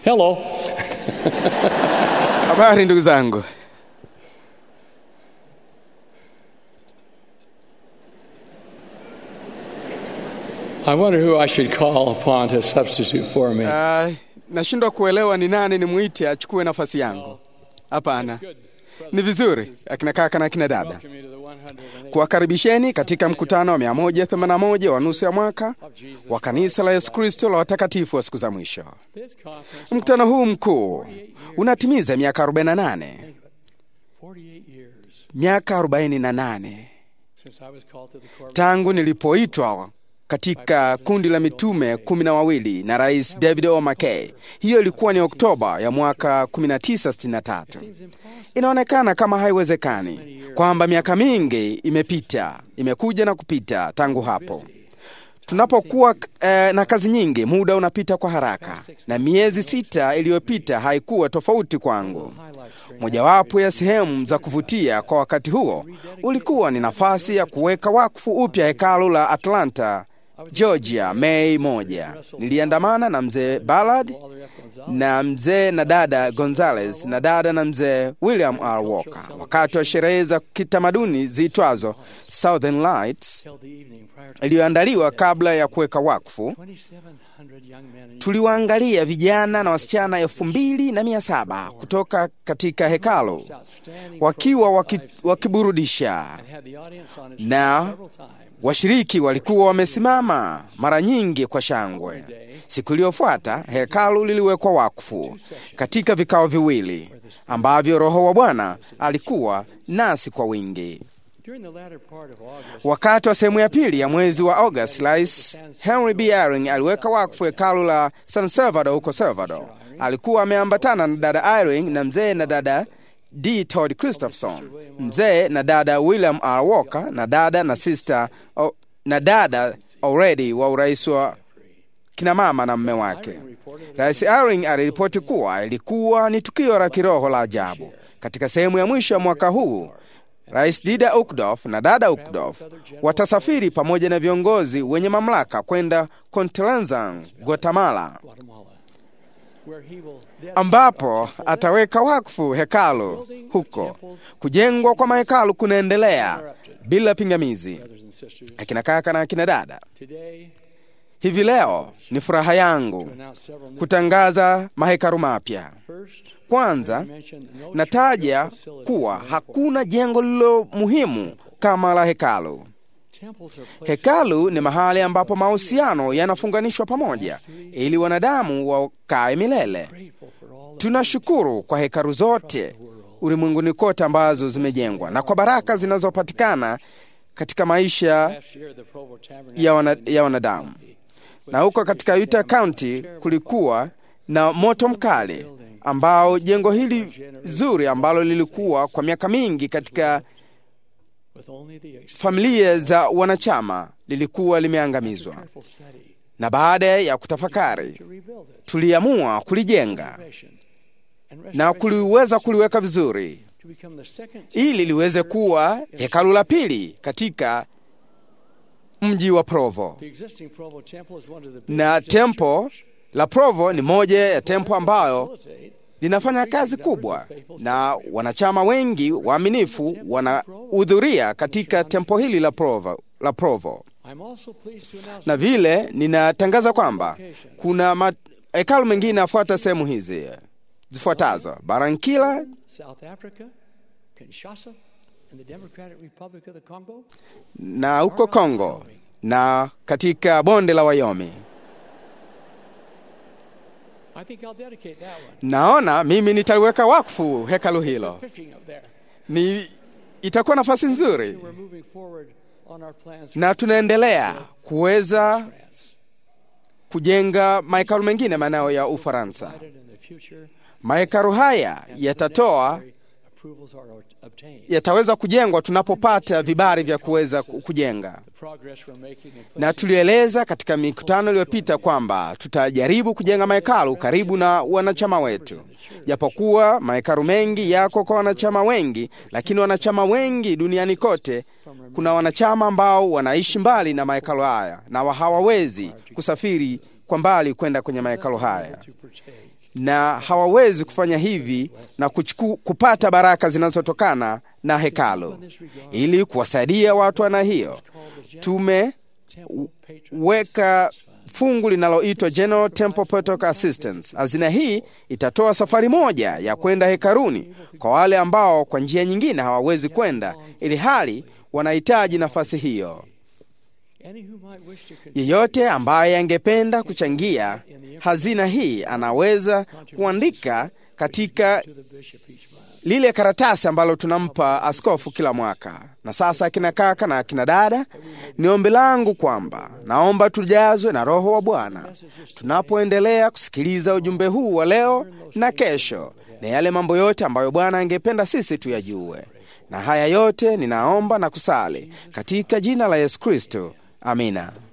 Hello. Habari ndugu zangu. I wonder who I should call upon to substitute for me. Uh, nashindwa kuelewa ni nani nimwite achukue nafasi yangu. Hapana, ni vizuri akina kaka na akina dada Welcome you to the 108th kuwakaribisheni katika mkutano wa 181 wa nusu ya mwaka of Jesus. wa kanisa la Yesu Kristo la watakatifu wa siku za mwisho. This conference, Mkutano huu mkuu unatimiza miaka 48, 48 years miaka 48 since I was called to the corporate. tangu nilipoitwa katika kundi la mitume kumi na wawili na Rais David O. McKay. Hiyo ilikuwa ni Oktoba ya mwaka 1963. Seems impossible. Inaonekana kama haiwezekani kwamba miaka mingi imepita, imekuja na kupita tangu hapo. Tunapokuwa eh, na kazi nyingi, muda unapita kwa haraka, na miezi sita iliyopita haikuwa tofauti kwangu. Highlights during Mojawapo ya sehemu za kuvutia kwa wakati huo ulikuwa ni nafasi ya kuweka wakfu upya hekalu la Atlanta, Georgia, Mei moja. Niliandamana na mzee Ballard all the way up Gonzales. na mzee na dada Gonzales na dada na mzee William R. Walker wakati wa sherehe za kitamaduni ziitwazo Southern Lights Till the evening prior to iliyoandaliwa kabla ya kuweka wakfu. 2,700 young men and Tuliwaangalia vijana na wasichana elfu mbili na mia saba kutoka katika hekalu outstanding wakiwa waki, wakiburudisha and had the audience on its na several times. washiriki walikuwa wamesimama mara nyingi kwa shangwe. Siku iliyofuata hekalu liliwekwa wakfu katika vikao viwili ambavyo Roho wa Bwana alikuwa nasi kwa wingi. During the latter part of August, Wakati wa sehemu ya pili ya mwezi wa August, Rais Henry B. Eyring aliweka wakfu hekalu la San Salvador huko Salvador. Alikuwa ameambatana na dada Eyring na mzee na dada D. Todd Christopherson, mzee na dada William R. Walker na dada na sister o, na dada already wa urais wa kina mama na mme wake. Rais Eyring aliripoti kuwa ilikuwa ni tukio la kiroho la ajabu. Katika sehemu ya mwisho ya mwaka huu Rais Dida Ukdorf na dada Ukdorf watasafiri pamoja na viongozi wenye mamlaka kwenda Contlenzan, Guatemala, Guatemala, where he will dedicate ambapo ataweka wakfu hekalu huko. Kujengwa kwa mahekalu kunaendelea bila pingamizi. brothers and sisters. Akina kaka na akina dada, Today, hivi leo ni furaha yangu to announce several new kutangaza mahekalu mapya. first. Kwanza mentioned no nataja church facility kuwa hakuna jengo lililo muhimu kama la hekalu. Temples are places Hekalu ni mahali ambapo mahusiano yanafunganishwa pamoja ili wanadamu wakae milele. grateful for all the Tunashukuru kwa hekalu zote ulimwenguni kote ambazo zimejengwa na kwa baraka zinazopatikana katika maisha last year the Provo Tabernacle ya, wana, ya wanadamu. Na huko katika Utah County kulikuwa na moto mkali ambao jengo hili zuri ambalo lilikuwa kwa miaka mingi katika with only the extreme familia za wanachama lilikuwa limeangamizwa. careful study Na baada ya kutafakari to rebuild it. tuliamua kulijenga Restoration and na restoration kuliweza kuliweka vizuri to become the second ili liweze kuwa hekalu la pili katika mji wa Provo. The existing Provo temple is one of the Na biggest tempo la Provo ni moja ya tempo ambayo facilitate linafanya kazi kubwa na wanachama wengi waaminifu wanahudhuria katika tempo hili la Provo, la Provo. I'm also pleased to announce Na vile ninatangaza kwamba kuna ma- hekalu mengine yafuata sehemu hizi zifuatazo: Barankila, South Africa, Kinshasa, and the Democratic Republic of the Congo. na huko Kongo na katika bonde la Wayomi. I think I'll dedicate that one. Naona mimi nitaliweka wakfu hekalu hilo, Fishing up there. ni itakuwa nafasi nzuri, We're moving forward on our plans for na tunaendelea kuweza France. kujenga mahekalu mengine maeneo ya Ufaransa. Provided in the future, Mahekalu haya yatatoa necessary approvals are obtained. yataweza kujengwa tunapopata vibali vya kuweza ku- kujenga. The progress we're making in Na tulieleza katika mikutano iliyopita kwamba tutajaribu kujenga mahekalu karibu na wanachama wetu. Japokuwa mahekalu mengi yako kwa wanachama wengi, lakini wanachama wengi duniani kote, kuna wanachama ambao wanaishi mbali na mahekalu haya na wa- hawawezi kusafiri kwa mbali kwenda kwenye mahekalu haya. to partake na hawawezi kufanya hivi na kuchuku, kupata baraka zinazotokana na hekalu. Ili kuwasaidia watu wana hiyo, tumeweka fungu linaloitwa General Temple Protocol Assistance. Hazina hii itatoa safari moja ya kwenda hekaluni kwa wale ambao kwa njia nyingine hawawezi kwenda, ili hali wanahitaji nafasi hiyo. Yeyote ambaye angependa kuchangia hazina hii anaweza kuandika katika lile karatasi ambalo tunampa askofu kila mwaka. Na sasa, akina kaka na akina dada, ni ombi langu kwamba naomba tujazwe na Roho wa Bwana tunapoendelea kusikiliza ujumbe huu wa leo na kesho, na yale mambo yote ambayo Bwana angependa sisi tuyajue. Na haya yote ninaomba na kusali katika jina la Yesu Kristo, amina.